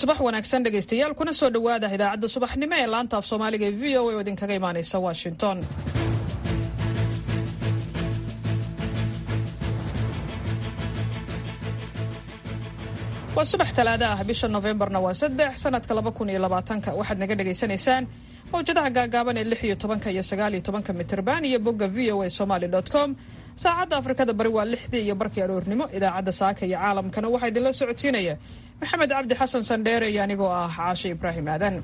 subax wanaagsan dhegaystayaal kuna soo dhowaada idaacadda subaxnimo ee laanta af soomaaliga ee v o a oo idinkaga imaanaysa washington waa subax talaada ah bisha nofembarna waa saddex sanadka laba kun iyo labaatanka waxaad naga dhagaysanaysaan mawjadaha gaagaaban ee lix iyo tobanka iyo sagaal iyo tobanka mitirban iyo bogga v o a somaly com saacadda afrikada bari waa lixdii iyo barkii aroornimo idaacadda saaka iyo caalamkana waxaa idinla socodsiinaya maxamed cabdi xasan sandheere iyo anigoo ah caashe ibraahim aadan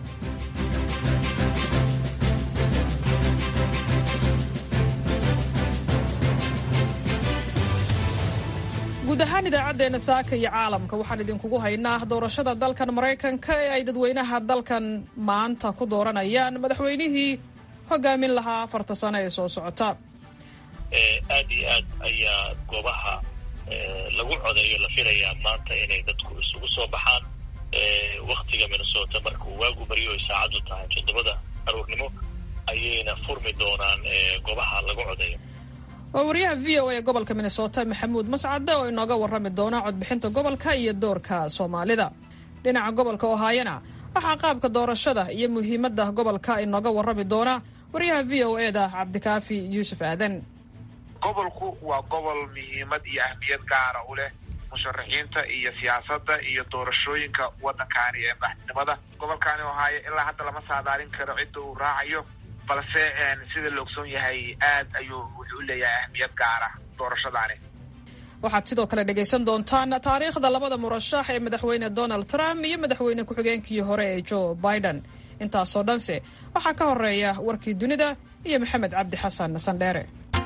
guud ahaan idaacaddeenna saaka iyo caalamka waxaan idinkugu haynaa doorashada dalkan maraykanka ee ay dadweynaha dalkan maanta ku dooranayaan madaxweynihii hogaamin lahaa afarta sano ee soo socota aad iyo aad ayaa goobaha lagu codeeyo la filayaa maanta inay dadku isugu soo baxaan waktiga minnesota marka uu waagu baryo ay saacaddu tahay toddobada aroornimo ayayna furmi doonaan goobaha lagu codeeyo waa wariyaha v o a ee gobolka minnesota maxamuud mascade oo inooga warrami doona codbixinta gobolka iyo doorka soomaalida dhinaca gobolka ohaayana waxaa qaabka doorashada iyo muhiimadda gobolka inooga warrami doona wariyaha v o e da cabdikaafi yuusuf aadan gobolku waa gobol muhiimad iyo ahmiyad gaara u leh musharaxiinta iyo siyaasadda iyo doorashooyinka waddankaani ee madaxtinimada gobolkaani ohaayo ilaa hadda lama saadaalin karo cidda uu raacayo balse sida la ogsoon yahay aad ayuu wuxuu u leeyahay ahmiyad gaara doorashadaani waxaad sidoo kale dhegaysan doontaan taariikhda labada murashax ee madaxweyne donald trump iyo madaxweyne ku-xigeenkii hore ee joe biden intaasoo dhanse waxaa ka horeeya warkii dunida iyo maxamed cabdi xasan sandheere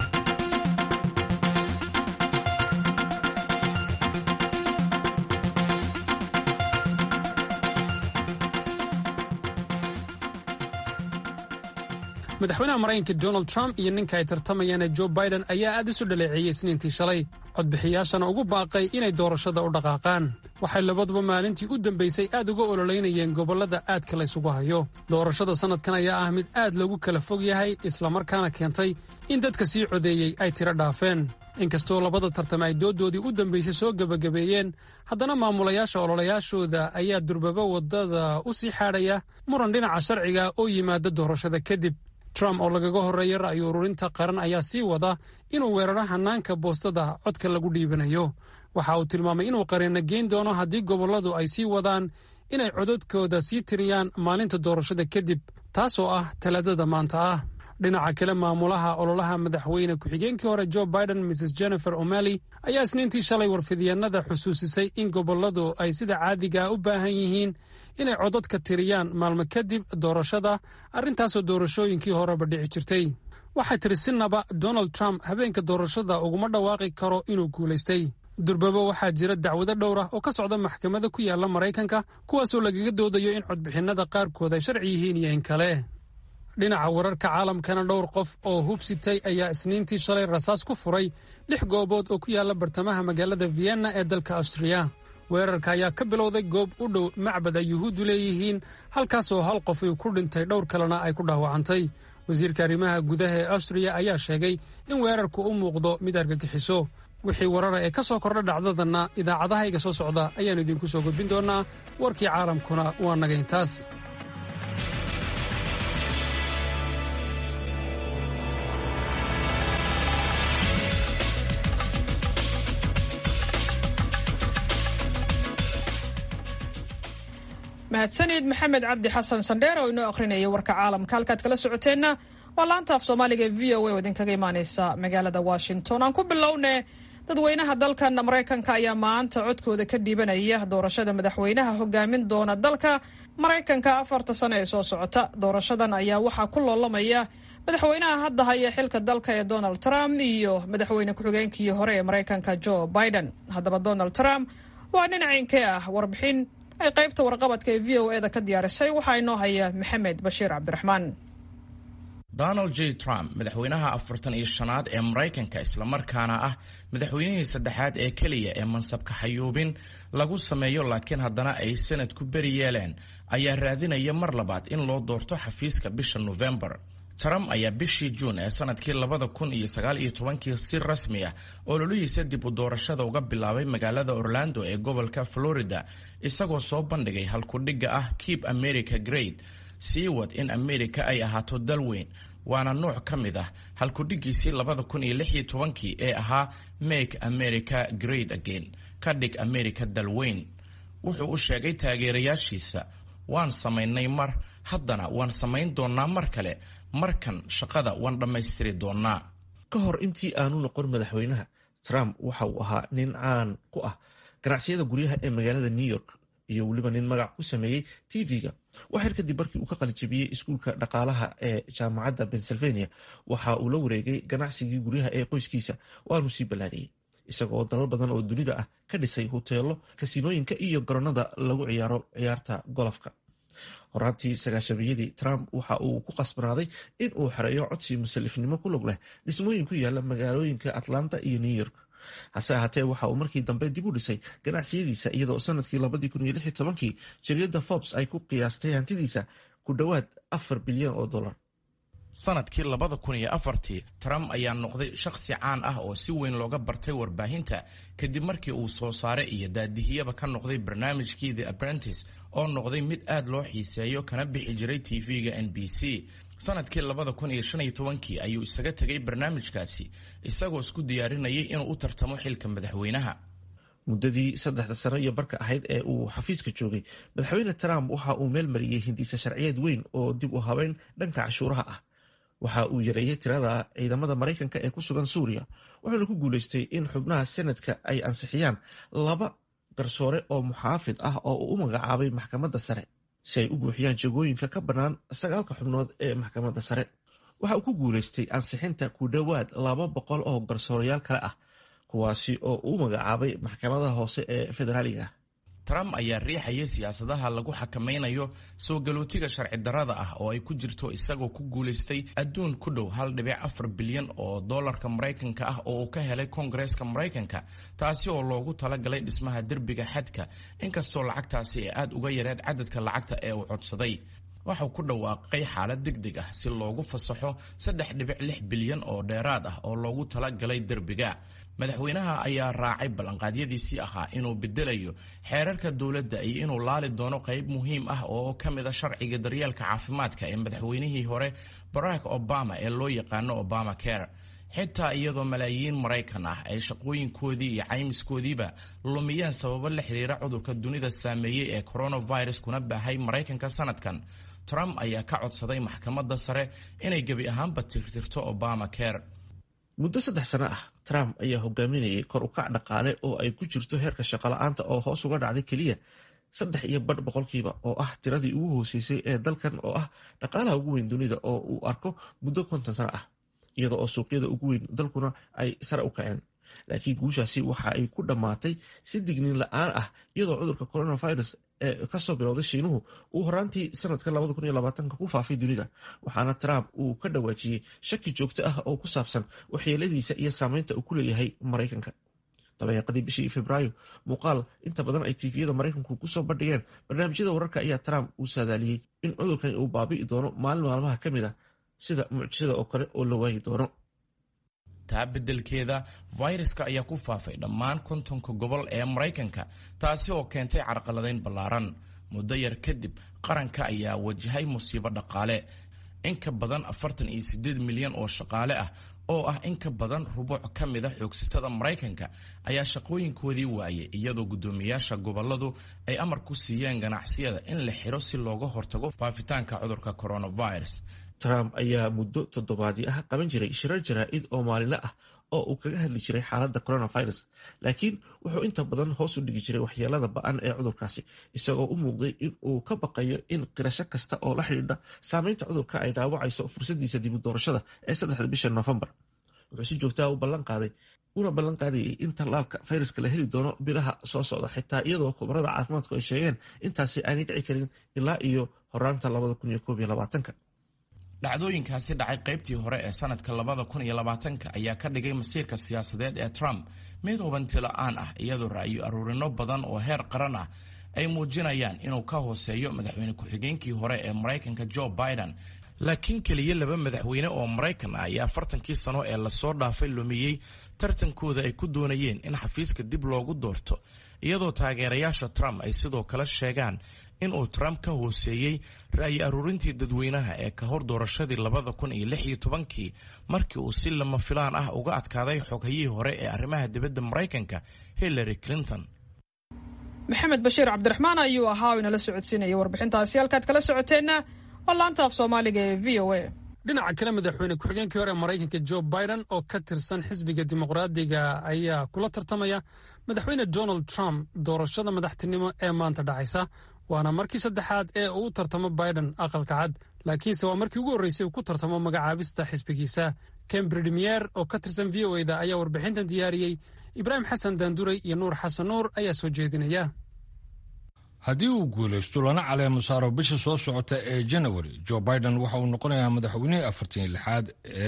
madaxweynaha maraykanka donald trump iyo ninka ay tartamayaane joe biden ayaa aad isu dhaleeceeyey isniintii shalay codbixiyaashana ugu baaqay inay doorashada u dhaqaaqaan waxay labaduba maalintii u dambaysay aad uga ololeynayeen gobollada aadka laysugu hayo doorashada sannadkan ayaa ah mid aad loogu kala fog yahay islamarkaana keentay in dadka sii codeeyey ay tiro dhaafeen inkastoo labada tartame ay dooddoodii u dambaysay soo gebagabeeyeen haddana maamulayaasha ololayaashooda ayaa durbaba waddada u sii xaadhaya muran dhinaca sharciga oo yimaada doorashada kadib trump oo lagaga horreeya ra'yi ururinta qaran ayaa sii wada inuu weeraro hannaanka boostada codka lagu dhiibanayo waxa uu tilmaamay inuu qareenna geyn doono haddii gobolladu ay sii wadaan inay codadkooda sii tiriyaan maalinta doorashada kadib taasoo ah talaadada maanta ah dhinaca kale maamulaha ololaha madaxweyne ku-xigeenkii hore joe biden mrs jennifer o'malley ayaa isniintii shalay warfidyaennada xusuusisay in gobolladu ay sida caadigaa u baahan yihiin inay codadka tiriyaan maalmo kadib doorashada arrintaasoo doorashooyinkii horeba dhici jirtay waxay tiri sinaba donald trump habeenka doorashada uguma dhawaaqi karo inuu guulaystay durbaba waxaa jira dacwado dhowr ah oo ka socda maxkamada ku yaalla maraykanka kuwaasoo lagaga doodayo in codbixinnada qaarkood ay sharci yihiin iyo in kale dhinaca wararka caalamkana dhowr qof oo hubsitay ayaa isniintii shalay rasaas ku furay lix goobood oo ku yaalla bartamaha magaalada vienna ee dalka austriya weerarka ayaa ka bilowday goob u dhow macbad ay yuhuuddu leeyihiin halkaasoo hal qof uu ku dhintay dhowr kalena ay ku dhaawacantay wasiirka arrimaha gudaha ee austriya ayaa sheegay in weerarku u muuqdo mid argagixiso wixii warara ee ka soo kordha dhacdadanna idaacadahayga soo socda ayaannu idinku soo gudbin doonnaa warkii caalamkuna waa naga intaas mahadsanid maxamed cabdi xasan sandheer oo inoo akhrinaya warka caalamka halkaad kala socoteenna waa laanta af soomaaliga ee v o a oo idinkaga imaaneysa magaalada washington aan ku bilowne dadweynaha dalkan maraykanka ayaa maanta codkooda ka dhiibanaya doorashada madaxweynaha hogaamin doona dalka maraykanka afarta sano ee soo socota doorashadan ayaa waxaa ku loolamaya madaxweynaha hadda haya xilka dalka ee donald trump iyo madaxweyne ku-xigeenkii hore ee maraykanka joe biden haddaba donald trump waa nin ceynkee ah warbixin ay qaybta warqabadka ee v o e da ka diyaarisay waxaa inoo haya maxamed bashiir cabdiraxmaan donald j trump madaxweynaha afartan iyo shanaad ee maraykanka islamarkaana ah madaxweynihii saddexaad ee keliya ee mansabka xayuubin lagu sameeyo laakiin haddana ay sanad ku beri yeeleen ayaa raadinaya mar labaad in loo doorto xafiiska bisha nofembar trump ayaa bishii juun ee sanadkii labada kun iyo sagaal iyo tobankii si rasmi ah ololihiisa dib u doorashada uga bilaabay magaalada orlando ee gobolka florida isagoo soo bandhigay halkudhigga ah keep america great sii wad in america ay ahaato dal weyn waana nooc ka mid ah halkudhiggiisii labada kun iyo lix iyo tobankii ee ahaa make america great again ka dhig america dal weyn wuxuu u sheegay taageerayaashiisa waan samaynay mar haddana waan samayn doonnaa mar kale markan shaqada waan dhammaystiri doonnaa ka hor intii aanu noqon madaxweynaha trump waxa uu ahaa nin caan ku ah ganacsiyada guryaha ee magaalada new york iyo weliba nin magac ku sameeyey tv-ga waxyar kadib markii uu ka qalijabiyey iskuulka dhaqaalaha ee jaamacadda pennsylvania waxa uu la wareegay ganacsigii guryaha ee qoyskiisa waanu sii ballaariyey isagoo dalal badan oo dunida ah ka dhisay huteelo kasiinooyinka iyo garoonada lagu ciyaaro ciyaarta golofka horaantii sagaashamiyadii trump waxa uu ku qasbanaaday in uu xereeyo codsi musalifnimo ku log leh dhismooyin ku yaala magaalooyinka atlanta iyo new york hase ahaatee waxa uu markii dambe dib u dhisay ganacsiyadiisa iyadoo sanadkii labadii kun iyo lix iyo tobankii jariyadda forbes ay ku qiyaastay hantidiisa ku dhowaad afar bilyan oo dollar sanadkii labada kun iyo afartii trump ayaa noqday shakhsi caan ah oo si weyn looga bartay warbaahinta kadib markii uu soo saare iyo daadihiyaba ka noqday barnaamijkii the apprentice oo noqday mid aad loo xiiseeyo kana bixi jiray tv-ga n b c sanadkii labada kun iyo shan iyo tobankii ayuu isaga tegay barnaamijkaasi isagoo isku diyaarinayay inuu u tartamo xilka madaxweynaha muddadii saddexda sano iyo barka ahayd ee uu xafiiska joogay madaxweyne trump waxa uu meel mariyey hindisa sharciyeed weyn oo dib u habeyn dhanka cashuuraha ah waxa uu yareeyey tirada ciidamada maraykanka ee ku sugan suuriya wuxuuna ku guuleystay in xubnaha senadka ay ansixiyaan laba garsoore oo muxaafid ah oo uu u magacaabay maxkamadda sare si ay u buuxiyaan jagooyinka ka bannaan sagaalka xubnood ee maxkamadda sare waxa uu ku guuleystay ansixinta ku dhowaad laba boqol oo garsoorayaal kale ah kuwaasi oo uu magacaabay maxkamadaha hoose ee federaaliga trump ayaa riixayay siyaasadaha lagu xakamaynayo soo galootiga sharci darrada ah oo ay ku jirto isagoo ku guulaystay adduun ku dhow hal dhibic afar bilyan oo dollarka maraykanka ah oo uu ka helay koongareeska maraykanka taasi oo loogu talagalay dhismaha derbiga xadka inkastoo lacagtaasi ay aada uga yareed cadadka lacagta ee uu codsaday waxau ku dhawaaqay xaalad deg deg ah si loogu fasaxo saddex dhibic lix bilyan oo dheeraad ah oo loogu talagalay derbiga madaxweynaha ayaa raacay ballanqaadyadiisii ahaa inuu bedelayo xeerarka dowladda iyo inuu laali doono qayb muhiim ah oo ka mid a sharciga daryeelka caafimaadka ee madaxweynihii hore barack obama ee loo yaqaano obama care xitaa iyadoo malaayiin maraykan ah ay shaqooyinkoodii iyo caymiskoodiiba lumiyeen sababo la xiriira cudurka dunida saameeyey ee coronavirus kuna baahay maraykanka sanadkan trump ayaa ka codsaday maxkamadda sare inay gebi ahaanba tirtirto obama care muddo saddex sano ah trump ayaa hogaaminayay kor u kac dhaqaale oo ay ku jirto heerka shaqola'aanta oo hoos uga dhacday keliya saddex iyo badh boqolkiiba oo ah tiradii ugu hooseysay ee dalkan oo ah dhaqaalaha ugu weyn dunida oo uu arko muddo konton sano ah iyada oo suuqyada ugu weyn dalkuna ay sare u kaceen laakiin guushaasi waxa ay ku dhammaatay si digniin la-aan ah iyadoo cudurka coronavirus ee kasoo bilowday shiinuhu uu horaantii sanadka ku faafay dunida waxaana trump uu ka dhawaajiyey shaki joogto ah oo ku saabsan waxyeeladiisa iyo saameynta uu ku leeyahay maraykanka dabeeqadii bishii februaayo muuqaal inta badan ay tifiyada maraykanku kusoo bandhigeen barnaamijyada wararka ayaa trump uu saadaaliyey in cudurkani uu baabi'i doono maalin maalmaha ka mid ah sida mucjisada oo kale oo la waayi doono taa beddelkeeda fayraska ayaa ku faafay dhammaan kontonka gobol ee maraykanka taasi oo keentay carqaladayn ballaaran muddo yar kadib qaranka ayaa wajahay musiibo dhaqaale in ka badan afartan iyo siddeed milyan oo shaqaale ah oo ah in ka badan rubuuc ka mid a xoogsatada maraykanka ayaa shaqooyinkoodii waayay iyadoo guddoomiyaasha gobolladu ay amar ku siiyeen ganacsiyada in la xiro si looga hortago faafitaanka cudurka coronavirus trump ayaa muddo toddobaadii ah qaban jiray shirar jaraa-id oo maalinle ah oo uu kaga hadli jiray xaaladda coronavirus laakiin wuxuu inta badan hoos u dhigi jiray waxyeelada ba-an ee cudurkaasi isagoo u muuqday in uu ka baqayo in qirasho kasta oo la xidhiidha saameynta cudurka ay dhaawacayso fursadiisa dibu doorashada ee saddexda bisha noofembar wuxuu si joogtaha u ballan qaaday una ballan qaadayay in tallaalka fayraska la heli doono bilaha soo socda xitaa iyadoo khubarada caafimaadku ay sheegeen intaasi aanay dhici karin ilaa iyo horaanta labada kun iyo koob iyo labaatanka dhacdooyinkaasi dhacay qaybtii hore ee sanadka labada kun iyo labaatanka ayaa ka dhigay masiirka siyaasadeed ee trump mid hubanti la-aan ah iyadoo ra'yo aruurino badan oo heer qaran ah ay muujinayaan inuu ka hooseeyo madaxweyne ku-xigeenkii hore ee maraykanka joe biden laakiin keliya laba madaxweyne oo maraykan ah ayaa afartankii sano ee lasoo dhaafay lumiyey tartankooda ay ku doonayeen in xafiiska dib loogu doorto iyadoo taageerayaasha trump ay sidoo kale sheegaan inuu trump ka hooseeyey ra'yi aruurintii dadweynaha ee ka hor doorashadii labada kun iyo lix iyo tobankii markii uu si lama filaan ah uga adkaaday xoghayihii hore ee arrimaha dibadda maraykanka hillary clinton maxamed bashiir cabdiraxmaan ayuu ahaa oo inala socodsiinaya warbixintaasi halkaad kala socoteenna waa laanta af soomaaliga ee v o a dhinaca kale madaxweyne ku-xigeenkii hore maraykanka jo biden oo ka tirsan xisbiga dimuqraadiga ayaa kula tartamaya madaxweyne donald trump doorashada madaxtinimo ee maanta dhacaysa waana markii saddexaad ee uu tartamo biden aqalka cad laakiinse waa markii ugu horreysay uu ku tartamo magacaabista xisbigiisa cambridmier oo ka tirsan v o eda ayaa warbixintan diyaariyey ibraahim xasan daanduray iyo nuur xasan nuur ayaa soo jeedinaya haddii uu guulaysto lana caleemo saaro bisha soo socota ee janawari jo biden waxa uu noqonayaa madaxweynihii afartan lixaad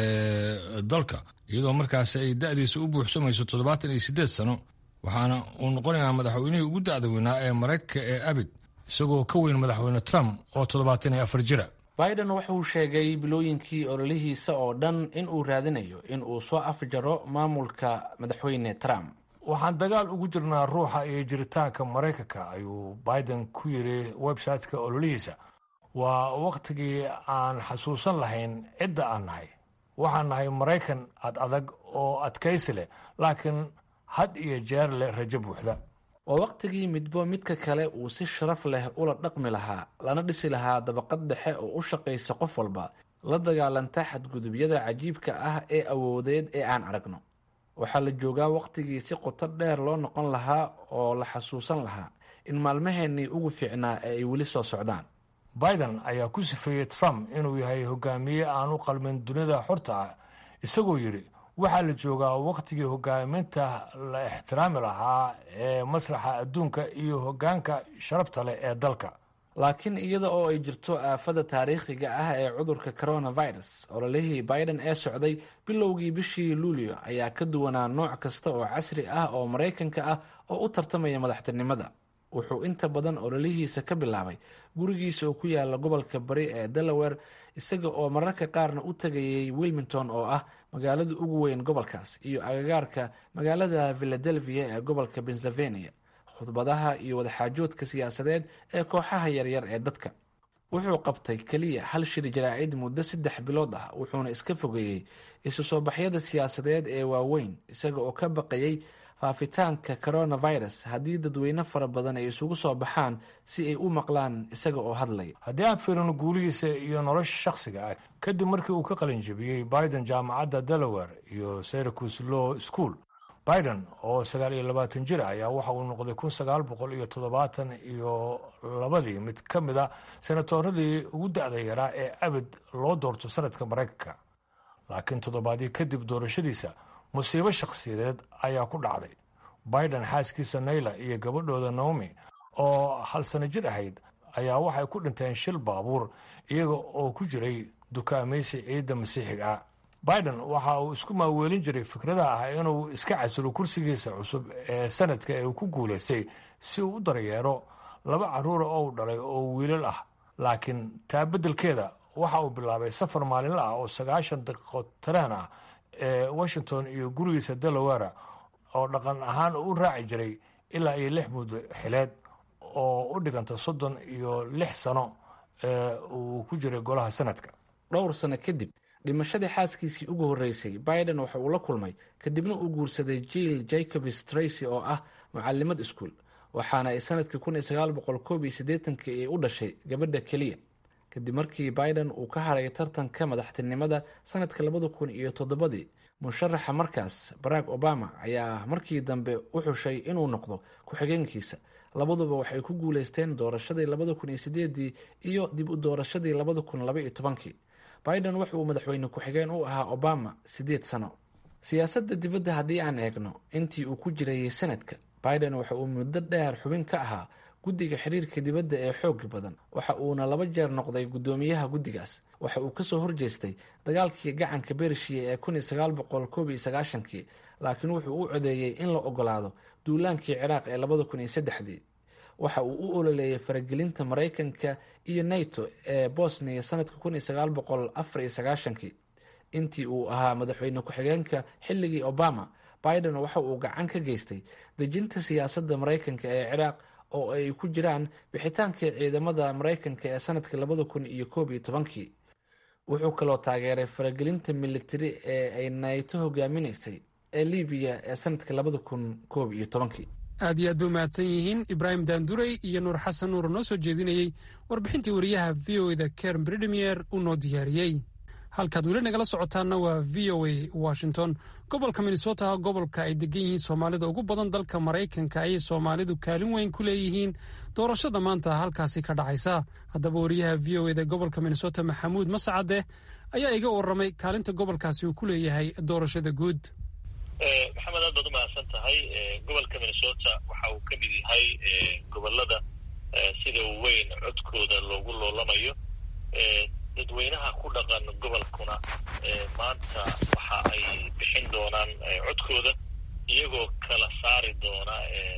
ee dalka iyadoo markaasi ay da'diisa u buuxsamayso toddobaatan iyo siddeed sano waxaana uu noqonayaa madaxweynihii ugu da'da weynaa ee maraykanka ee abid isagoo ka weyn madaxweyne trump oo toddobaatan iyo afar jira biden wuxuu sheegay bilooyinkii ololihiisa oo dhan in uu raadinayo in uu soo afjaro maamulka madaxweyne trump waxaan dagaal ugu jirnaa ruuxa iyo jiritaanka maraykanka ayuu biden ku yiri website-ka ololihiisa waa wakhtigii aan xasuusan lahayn cidda aan nahay waxaan nahay maraykan ad adag oo adkaysi leh laakiin had iyo jeer leh rajo buuxda waa wakhtigii midbo midka kale uu si sharaf leh ula dhaqmi lahaa lana dhisi lahaa dabaqad dhexe oo u shaqaysa qof walba la dagaalanta xadgudubyada cajiibka ah ee awoodeed ee aan aragno waxaa la joogaa wakhtigii si qoto dheer loo noqon lahaa oo la xasuusan lahaa in maalmaheennii ugu fiicnaa ee ay weli soo socdaan biden ayaa ku sifeeyey trump inuu yahay hogaamiye aan u qalmin dunida xorta ah isagoo yidhi waxaa la joogaa wakhtigii hogaaminta la ixtiraami lahaa ee masraxa adduunka iyo hoggaanka sharafta leh ee dalka laakiin iyada oo ay jirto aafada taariikhiga ah ee cudurka coronavirus ololihii biden ee socday bilowgii bishii luulyo ayaa ka duwanaa nooc kasta oo casri ah oo maraykanka ah oo u tartamaya madaxtinimada wuxuu inta badan ololihiisa ka bilaabay gurigiisa oo ku yaala gobolka bari ee delaware isaga oo mararka qaarna u tagayay wilmington oo ah magaalada ugu weyn gobolkaas iyo agagaarka magaalada philadelphia ee gobolka pennsylvania khudbadaha iyo wadaxaajoodka siyaasadeed ee kooxaha yaryar ee dadka wuxuu qabtay keliya hal shir jaraa'id muddo saddex bilood ah wuxuuna iska fogeeyey isu soo baxyada siyaasadeed ee waaweyn isaga oo ka baqayay faafitaanka coronavirus haddii dadweyne fara badan ay isugu soo baxaan si ay u maqlaan isaga oo hadlaya haddii aan fiirino guulihiisa iyo nolosha shakhsiga ah kadib markii uu ka qalin jebiyey biden jaamacadda delaware iyo syracuse law school biden oo sagaal iyo labaatan jir ayaa waxa uu noqday kun sagaal boqol iyo toddobaatan iyo labadii mid ka mid a senatoradii ugu da-da yaraa ee abid loo doorto sanadka maraykanka laakiin toddobaadii kadib doorashadiisa musiibo shakhsiyadeed ayaa ku dhacday biden xaaskiisa nayla iyo gabadhooda naomi oo hal sano jir ahayd ayaa waxay ku dhinteen shil baabuur iyaga oo ku jiray dukaamaysi ciidda masiixiga ah biden waxa uu isku maaweelin jiray fikrada ah inuu iska casilo kursigiisa cusub ee sanadka ee uu ku guulaystay si uu u daryeero laba carruura oo u dhalay oo wiilal ah laakiin taa beddelkeeda waxa uu bilaabay safar maalinla ah oo sagaashan daqiiqo tareen ah ee washington iyo gurigiisa delaware oo dhaqan ahaan u raaci jiray ilaa iyo lix muddo xileed oo u dhiganta soddon iyo lix sano ee uu ku jiray golaha sanadka dhowr sano kadib dhimashadii xaaskiisii ugu horreysay biden waxa uu la kulmay kadibna uu guursaday jill jacobs tracy oo ah mucalimad iskuol waxaana ay sanadkii kun iyo sagaal boqol koob iyo siddeetankii ay u dhashay gabadha keliya kadib markii biden uu ka haray tartanka madaxtinimada sanadka labada kun iyo toddobadii musharaxa markaas barack obama ayaa markii dambe u xushay inuu noqdo ku-xigeenkiisa labaduba waxay ku guuleysteen doorashadii labada kun iyo sideedii iyo dib u doorashadii labada kun laba iyo tobankii biden wuxa uu madaxweyne ku-xigeen u ahaa obama siddeed sano siyaasadda dibadda haddii aan eegno intii uu ku jirayay sanadka biden waxa uu muddo dheer xubin ka ahaa guddiga xiriirka dibadda ee xooga badan waxa uuna laba jeer noqday guddoomiyaha guddigaas waxa uu kasoo horjeestay dagaalkii gacanka bershiya ee kun iyo sagaal boqol koob iyo sagaashankii laakiin wuxuu u codeeyey in la ogolaado duulaankii ciraaq ee labada kun iyo saddexdii waxa uu u ololeeyay faragelinta maraykanka iyo nato ee bosnia sanadka kun iyo sagaal boqol afar iyo sagaashankii intii uu ahaa madaxweyne ku-xigeenka xilligii obama biden waxa uu gacan ka geystay dejinta siyaasadda maraykanka ee ciraaq oo ay ku jiraan bixitaankii ciidamada maraykanka ee sanadkii labada kun iyo koob iyo tobankii wuxuu kaloo taageeray faragelinta militari ee ay nato hogaaminaysay ee libiya ee sanadkii labada kun koob iyo tobankii aad iyo aad bay umahadsan yihiin ibraahim daanduray iyo nuur xasan nuur noo soo jeedinayey warbixintii wariyaha v o eda karen bridmier uu noo diyaariyey halkaad weli nagala socotaanna waa v o a washington gobolka minnesota gobolka ay degan yihiin soomaalida ugu badan dalka maraykanka ayay soomaalidu kaalin weyn ku leeyihiin doorashada maanta halkaasi ka dhacaysa haddaba wariyaha v o eda gobolka minnesota maxamuud mascade ayaa iga waramay kaalinta gobolkaasi uu ku leeyahay doorashada guud maxamed aad baad umahadsan tahay gobolka minnesota waxa uu ka mid yahay gobolada sida weyn codkooda loogu loolamayo dadweynaha ku dhaqan gobolkuna maanta waxa ay bixin doonaan codkooda iyagoo kala saari doona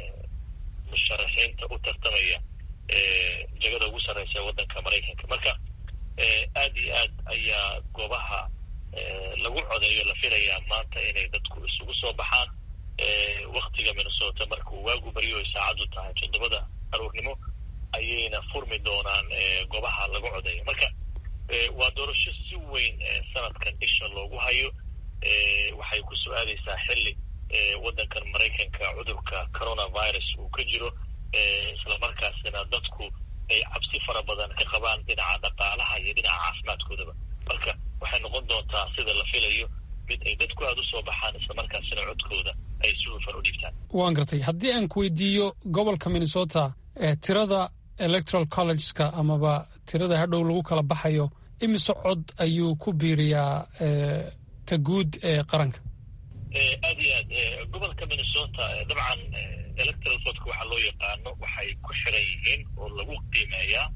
musharaxiinta u tartamaya jegada ugu sarreysa waddanka maraykanka marka aad iyo aad ayaa goobaha lagu codeeyo la filayaa maanta inay dadku isugu soo baxaan waktiga minnesota markuu waagu baryo ay saacaddu tahay toddobada aroornimo ayayna furmi doonaan goobaha lagu codeeyo marka waa doorasho si weyn sanadkan isha loogu hayo waxay ku soo aadaysaa xilli waddankan maraykanka cudurka coronavirus uu ka jiro islamarkaasina dadku ay cabsi fara badan ka qabaan dhinaca dhaqaalaha iyo dhinaca caafimaadkoodaba marka waxay noqon doontaa sida la filayo mid ay dadku aada u soo baxaan islamarkaasina codkooda ay si hufan u dhiibtaan waan gartay haddii aan ku weydiiyo gobolka minnesota tirada electoral collegeska amaba tirada hadhow lagu kala baxayo imise cod ayuu ku biiriyaa ta guud ee qaranka aad iyo aad gobolka minnesota dabcan electoral votka waxaa loo yaqaano waxay ku xiran yihiin oo lagu qiimeeyaa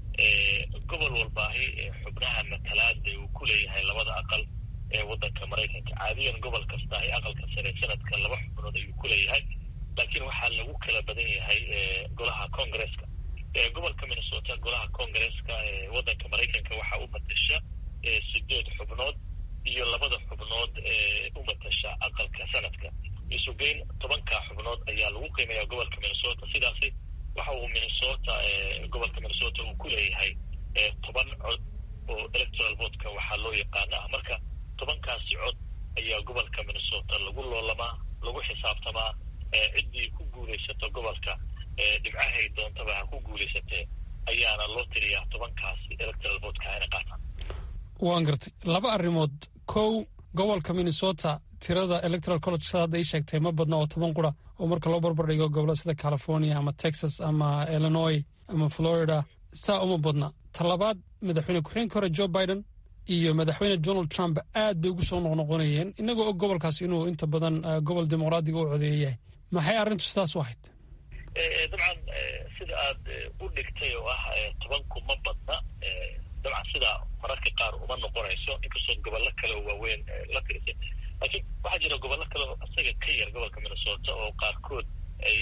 gobol walbaahi xubnaha matalaada uu ku leeyahay labada aqal ee waddanka maraykanka caadiyan gobol kastaahi aqalka sare sanadka laba xubnood ayuu ku leeyahay laakiin waxaa lagu kala badan yahay golaha congresska gobolka minnesota golaha congresska ee waddanka maraykanka waxaa u matasha sideed xubnood iyo labada xubnood ee u matasha aqalka sanadka isugeyn tobanka xubnood ayaa lagu qiimeeyaa gobolka minnesota sidaasi waxa uu minnesota gobolka minnesota uu ku leeyahay toban cod oo electoral votka waxaa loo yaqaana ah marka tobankaasi cod ayaa gobolka minnesota lagu loolamaa lagu xisaabtamaa ciddii ku guulaysato gobolka dhibcahay doontaba ha ku guulaysatee ayaana loo tiriyaa tobankaasi electoral votka hayna qaataan waan gartay laba arrimood kow gobolka minnesota tirada electoral college sa hadda ii sheegtay ma badna oo toban qura oo marka loo barbar dhigo gobollo sida california ama texas ama illinois ama florida saa uma badna talabaad madaxweyne ku-xigeenka hore joe biden iyo madaxweyne donald trump aad bay ugu soo noqnoqonayeen inagoo og gobolkaas inuu inta badan gobol dimuqraadiga u codeeyayahay maxay arrintu sidaas u ahayd dabcan sida aad u dhigtay oo ah tobanku ma badna dabcan sidaa mararka qaar uma noqonayso inkastoo gobollo kale oo waaweyn la tirisay laakiin waxaa jira gobollo kale oo isaga ka yar gobolka minnesota oo qaarkood ay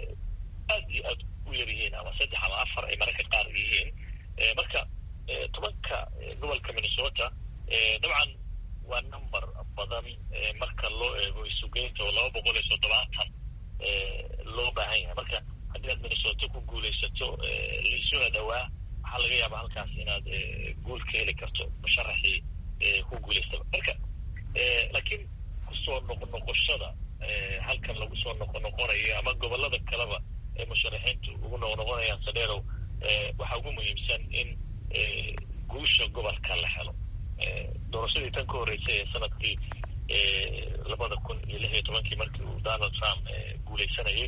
aad iyo aad u yar yihiin ama saddex ama afar ay mararka qaar yihiin marka tobanka gobolka minnesota dabcan waa number badan marka loo eego isugeynta oo laba boqol iyo toddobaatan loo baahan yahay marka haddii aad minnesota ku guulaysato laisuna dhowaa waxaa laga yaabaa halkaas inaad guul ka heli karto musharaxii ku guulaystaba marka laakiin kusoo noqnoqoshada halkan lagu soo noqonoqonayo ama gobolada kaleba ee musharaxiintu ugu noqnoqonayaan sadheerow waxaa ugu muhiimsan in guusha gobolka la helo doorashadii tan ka horreysay ee sanadkii labada kun iyo lix iyo tobankii markii uu donald trump guulaysanayay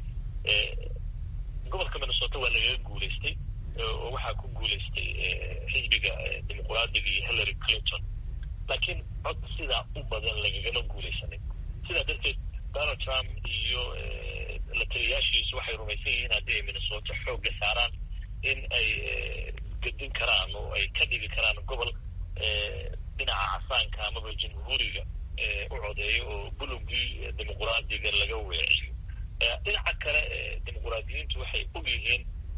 gobolka minnesota waa lagaga guulaystay oo waxaa ku guulaystay xisbiga dimuqraadiga iyo hillary clinton laakiin cod sidaa u badan lagagama guulaysanin sidaa darteed donald trump iyo la taliyaashiisu waxay rumaysan yihiin haddii ay minnesota xoogga saaraan in ay gedin karaan oo ay ka dhigi karaan gobol dhinaca casaanka amaba jamhuuriga u codeeyo oo bulugii dimuqraadiga laga weeciyo dhinaca kale dimuqraadiyiintu waxay og yihiin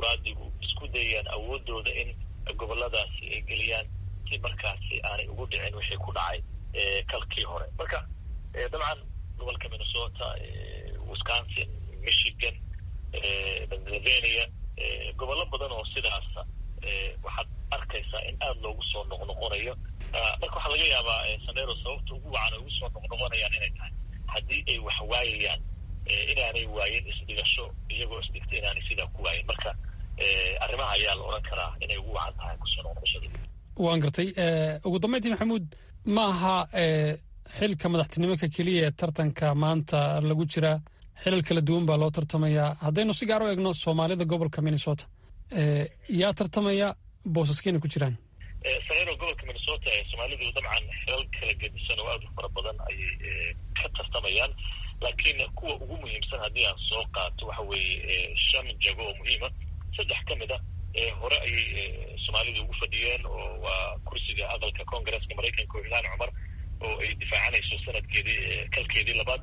dimuqraadigu isku dayayaan awoodooda in goboladaasi ay geliyaan si markaasi aanay ugu dhicin wixii ku dhacay kalkii hore marka dabcan gobolka minnesota wisconsin michigan pennsylvania gobollo badan oo sidaasa waxaad arkaysaa in aada loogu soo noqnoqonayo marka waxaa laga yaabaa sanero sababta ugu wacan ay ugu soo noqnoqonayaan inay tahay haddii ay wax waayayaan inaanay waayin isdhigasho iyagoo isdhigta inaanay sidaa ku waayin marka arrimaha ayaa la odhan karaa inay ugu wacan tahay kusoo noqnoqoshada waan gartay ugu dambeyntii maxamuud ma aha xilka madaxtinimaka keliya ee tartanka maanta lagu jiraa xilal kala duwan baa loo tartamayaa haddaynu si gaar u eegno soomaalida gobolka minnesota yaa tartamaya boosaskeyna ku jiraan sanero gobolka minnesota ee soomaalidu dabcan xilal kala gedisan oo aada u fara badan ayay ka tartamayaan laakiin kuwa ugu muhiimsan haddii aan soo qaato waxa weeye shan jago oo muhiima saddex ka mid a hore ayay soomaalidu ugu fadhiyeen oo waa kursiga aqalka congaresska maraykanka oo ilhaan cumar oo ay difaacanayso sanadkeedii kalkeedii labaad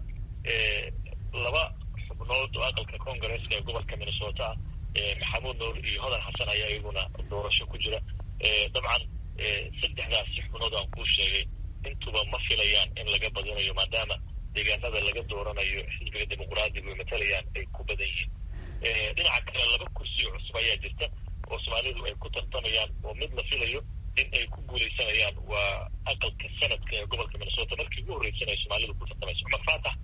laba xubnood oo aqalka congaresska ee gobolka minnesota maxamuud nuur iyo hodan xasan ayaa iyaguna doorasho ku jira dabcan saddexdaasi xubnood aan kuu sheegay intuba ma filayaan in laga badinayo maadaama deegaanada laga dooranayo xisbiga dimuqraadigu ay matalayaan ay ku badan yihiin dhinaca kale laba kursi oo cusub ayaa jirta oo soomaalidu ay ku tartamayaan oo mid la filayo in ay ku guulaysanayaan waa aqalka sanadka ee gobolka minnesota markii ugu horreysan ay soomaalidu ku tartamayso cumar faatax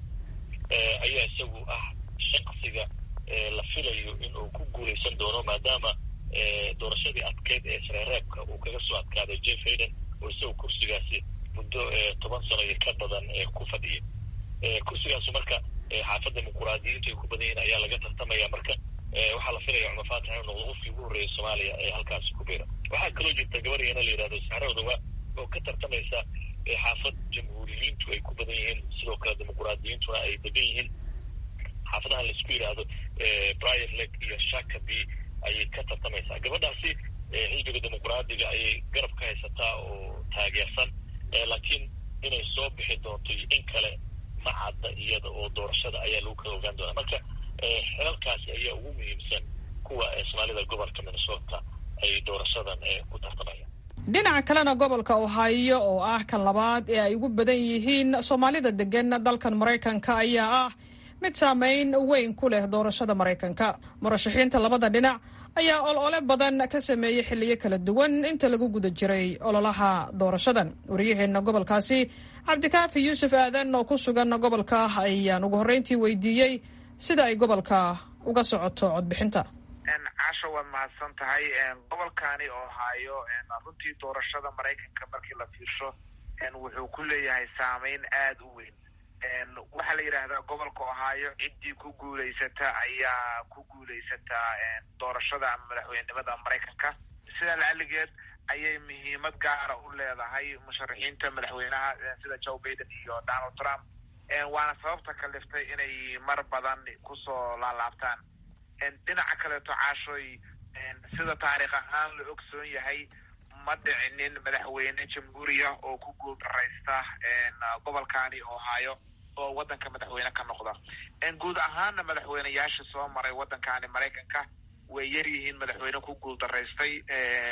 ayaa isagu ah shaqsiga la filayo in uu ku guulaysan doono maadaama doorashadii adkeyd ee sareereebka uu kaga soo adkaaday jeff hayden oo isagu kursigaasi muddo toban sano iyo ka badan ku fadhiya kursigaasu marka xaafadda dimuquraadiyiintu ay ku badan yihiin ayaa laga tartamaya marka waxaa la filaya cumar faatax inuu noqdo qofkii ugu horreeyay soomaaliya ee halkaasi ku biira waxaa kaloo jirta gabadhiyana la yidhahdo saxrowdawa oo ka tartamaysa xaafad jamhuuriyiintu ay ku badan yihiin sidoo kale dimuquraadiyiintuna ay degan yihiin xaafadahan laisku yidhaahdo briar leg iyo shakaby ayay ka tartamaysaa gabadhaasi xisbiga dimuquraadiga ayay garab ka haysataa oo taageersan laakiin inay soo bixi doonto iyo in kale ma cadda iyada oo doorashada ayaa lagu kala ogaan doonaa marka xilalkaasi ayaa ugu muhiimsan kuwa soomaalida gobolka minnesota ay doorashadan ku tartamayaan dhinaca kalena gobolka ohio oo ah kan labaad ee ay ugu badan yihiin soomaalida degan dalkan maraykanka ayaa ah mid saameyn weyn ku leh doorashada maraykanka murashaxiinta labada dhinac ayaa olole badan ka sameeyey xilliyo kala duwan inta lagu guda jiray ololaha doorashadan waryaheena gobolkaasi cabdikaafi yuusuf aadan oo ku sugan gobolka ayaan ugu horreyntii weydiiyey sida ay gobolka uga socoto codbixinta casho waad mahadsan tahay gobolkani ohio runtii doorashada maraykanka markii la fiirsho wuxuu ku leeyahay saameyn aada u weyn waxaa la yidhaahdaa gobolka ohio ciddii ku guulaysata ayaa ku guulaysataa doorashada ama madaxweynenimada maraykanka sidaa lacaligeed ayay muhiimad gaara u leedahay musharaxiinta madaxweynaha sida joe baiden iyo donald trump waana sababta kaliftay inay mar badan kusoo laalaabtaan dhinaca kaleeto caashoy sida taariikh ahaan la ogsoon yahay ma dhicinin madaxweyne jamhuuriya oo ku guuldaraysta gobolkani ohio oo waddanka madaxweyne ka noqda guud ahaana madaxweyneyaasha soo maray waddankani maraykanka way yar yihiin madaxweyne ku guuldaraystay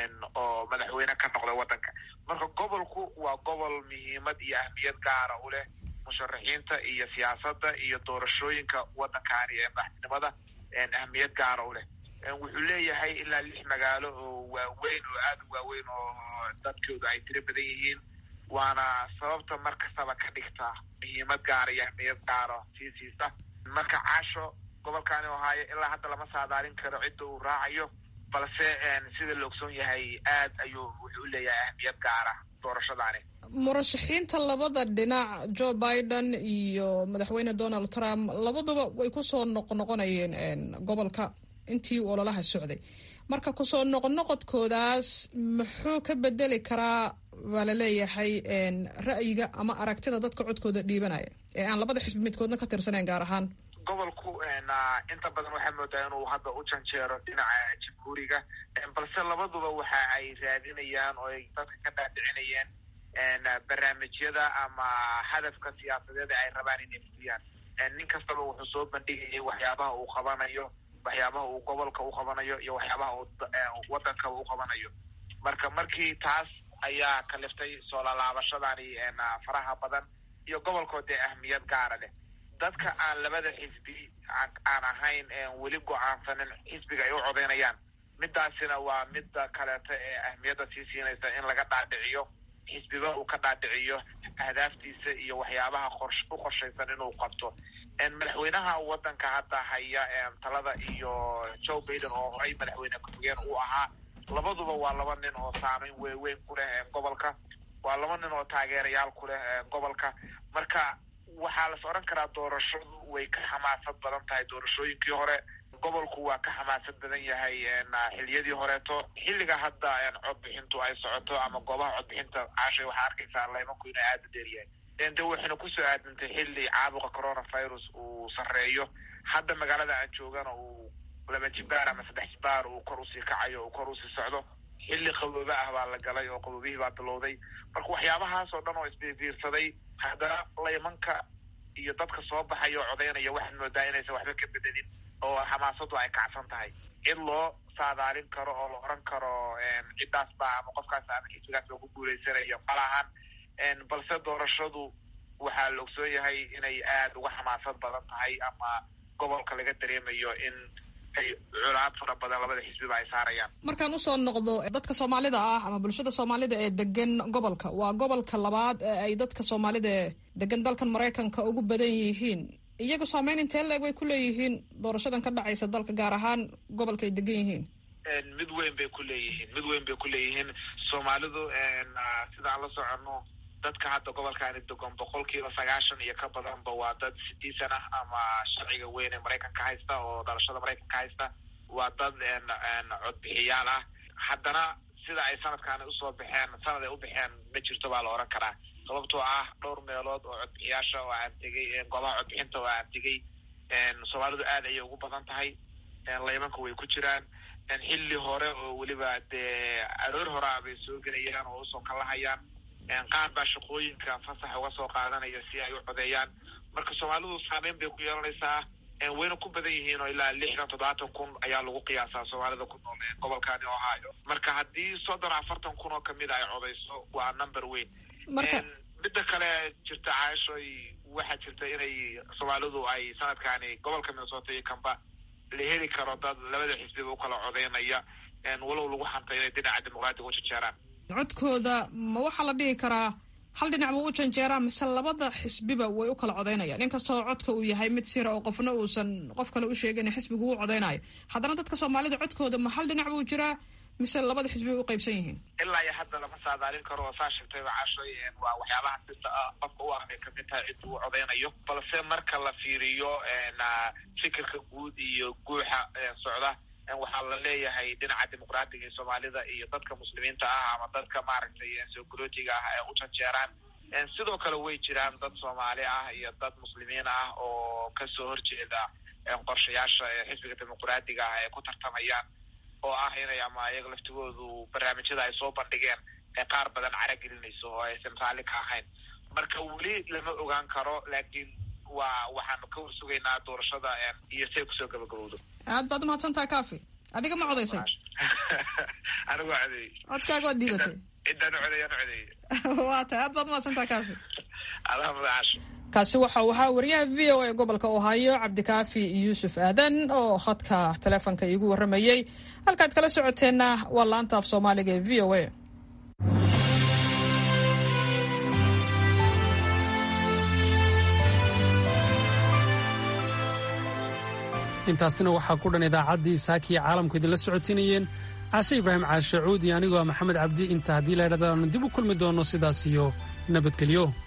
oo madaxweyne ka noqda waddanka marka gobolku waa gobol muhiimad iyo ahmiyad gaara u leh musharaxiinta iyo siyaasadda iyo doorashooyinka waddankani ee madaxtinimada ahmiyad gaara u leh wuxuu leeyahay ilaa lix magaalo oo waaweyn oo aada u waaweyn oo dadkooda ay tiro badan yihiin waana sababta mar kastaba ka dhigta muhiimad gaara iyo ahmiyad gaara sii siisa marka caasho gobolkani ohaayo ilaa hadda lama saadaalin karo cidda uu raacayo balse sida la ogsoon yahay aad ayuu wuxuu u leeyahay ahmiyad gaara doorashadaani murashaxiinta labada dhinac joe biden iyo madaxweyne donald trump labaduba way kusoo noqnoqonayeen gobolka intii uu ololaha socday marka kusoo noqnoqodkoodaas muxuu ka bedeli karaa baa laleeyahay ra'yiga ama aragtida dadka codkooda dhiibanaya ee aan labada xisbi midkoodna ka tirsanayn gaar ahaan gobolku inta badan waxaa moodaa inuu hadda u janjeero dhinaca jamhuuriga balse labaduba waxa ay raadinayaan oo ay dadka ka dhaadhicinayeen barnaamijyada ama hadafka siyaasadeed ay rabaan inay fuliyaan nin kastaba wuxuu soo bandhigayay waxyaabaha uu qabanayo waxyaabaha uu gobolka u qabanayo iyo waxyaabaha uu waddankaba u qabanayo marka markii taas ayaa kaliftay soo lalaabashadani faraha badan iyo gobolkoo dee ahmiyad gaara leh dadka aan labada xisbi aan ahayn weli go-aansanin xisbiga ay u codeynayaan midaasina waa midda kaleeto ee ahmiyadda sii siinaysa in laga dhaadhiciyo xisbiba uu ka dhaadhiciyo ahdaaftiisa iyo waxyaabaha qors u qorshaysan inuu qabto madaxweynaha waddanka hadda haya talada iyo joe baiden oo horay madaxweyne ku-xigeen uu ahaa labaduba waa laba nin oo saameyn weyn ku leh gobolka waa laba nin oo taageerayaal ku leh gobolka marka waxaa las odhan karaa doorashadu way ka xamaasad badan tahay doorashooyinkii hore gobolku waa ka xamaasad badan yahay xiliyadii horeeto xilliga hadda codbixintu ay socoto ama goobaha codbixinta caashay waxaa arkaysaa laymanku inay aada u dheeryahay de waxayna kusoo aadantay xilli caabuqa coronavirus uu sarreeyo hadda magaalada aan joogana uu laba jibaar ama saddex jibaar uu kor usii kacayo uu kor usii socdo xilli qaboobe ah baa la galay oo qaboobihii baa bilowday marka waxyaabahaas oo dhan oo isbiirbiirsaday haddana laymanka iyo dadka soo baxaya oo codaynaya waxaad moodaa inaysan waxba ka bedelin oo xamaasadu ay kacsan tahay in loo saadaalin karo oo la oran karo ciddaas baa ama qofkaas ama xisbigaas loogu guuleysanayo malahan balse doorashadu waxaa la ogsoon yahay inay aada uga xamaasad badan tahay ama gobolka laga dareemayo in ay culaad fara badan labada xisbiba ay saarayaan markaan usoo noqdo dadka soomaalida ah ama bulshada soomaalida ee degan gobolka waa gobolka labaad ee ay dadka soomaalida ee degan dalkan maraykanka ugu badan yihiin iyagu saameyn intee leeg way ku leeyihiin doorashadan ka dhacaysa dalka gaar ahaan gobolka ay degan yihiin mid weyn bay ku leeyihiin mid weyn bay ku leeyihiin soomaalidu sidaan la soconno dadka hadda gobolkaani degan boqolkiiba sagaashan iyo ka badanba waa dad sidiisan ah ama sharciga weyn ee maraykanka haysta oo dhalashada maraykanka haysta waa dad codbixiyaal ah haddana sida ay sanadkaani usoo baxeen sanad ay u baxeen ma jirto baa la oran karaa sababtoo ah dhowr meelood oo codbixiyaasha oo aan tegay goobaha codbixinta oo aan tegay soomaalidu aad ayay ugu badan tahay laymanka way ku jiraan xilli hore oo weliba dee aroor horaa bay soo gelayaan oo usoo kalahayaan qaar baa shaqooyinka fasax uga soo qaadanaya si ay u codeeyaan marka soomaalidu saameyn bay ku yeelanaysaa wayna ku badan yihiin oo ilaa lixdan toddobaatan kun ayaa lagu qiyaasaa soomaalida ku nool gobolkani ohio marka haddii soddon afartan kun oo kamid ay codeyso waa number weyn midda kale jirta caashoy waxaa jirta inay soomaalidu ay sanadkaani gobolka minnesota iyo kamba la heli karo dad labada xisbiba ukala codeynaya walow lagu xantay inay dhinaca dimuqraadiga u janjeeraan codkooda ma waxaa la dhihi karaa hal dhinac buu u janjeeraa mise labada xisbiba way u kala codeynayaan inkastoo codka uu yahay mid sira oo qofna uusan qof kale u sheegin xisbigu u codeynayo haddana dadka soomaalida codkooda ma hal dhinac buu jiraa mise labada xisbi bay u qaybsan yihiin ilaa iyo hadda lama saadaalin karo oo saa sheegtayba cashoy waa waxyaabaha sita qofka u ah bay kamid tahay cidda uu codeynayo balse marka la fiiriyo fikirka guud iyo guuxa socda waxaa la leeyahay dhinaca dimuqraadiga ee soomaalida iyo dadka muslimiinta ah ama dadka maaragtay sogolootiga ah ee u janjeeraan sidoo kale way jiraan dad soomaali ah iyo dad muslimiin ah oo kasoo horjeeda qorshayaasha xisbiga dimuqraadiga ah ee ku tartamayaan oo ah inay ama iyaga laftigoodu barnaamijyada ay soo bandhigeen ee qaar badan caragelinayso oo aysan raalli ka ahayn marka weli lama ogaan karo laakiin waa waxaanu ka warsugaynaa doorashada iyo say kusoo gabagabowdo aad baad umahadsan tahay kafi adiga ma codaysay anigu waa codeeyey codkaaga waad diidatay ciddaan u codeeyaan u codeeyey waa tahay aad baad umahadsan tahay kafi adaha madacaasho kaasi waxa uu ahaa wariyaha v o a gobolka ohaayo cabdikaafi yuusuf aadan oo khadka taleefonka iigu warramayey halkaad kala socoteenna waa laanta af soomaaliga ee v o a intaasina waxaa ku dhan idaacaddii saakiya caalamku idinla socotinayeen caashe ibraahim caashe cuud iyo anigoo maxamed cabdi inta haddii la ydhahda aanu dib u kulmi doonno sidaas iyo nabadgelyo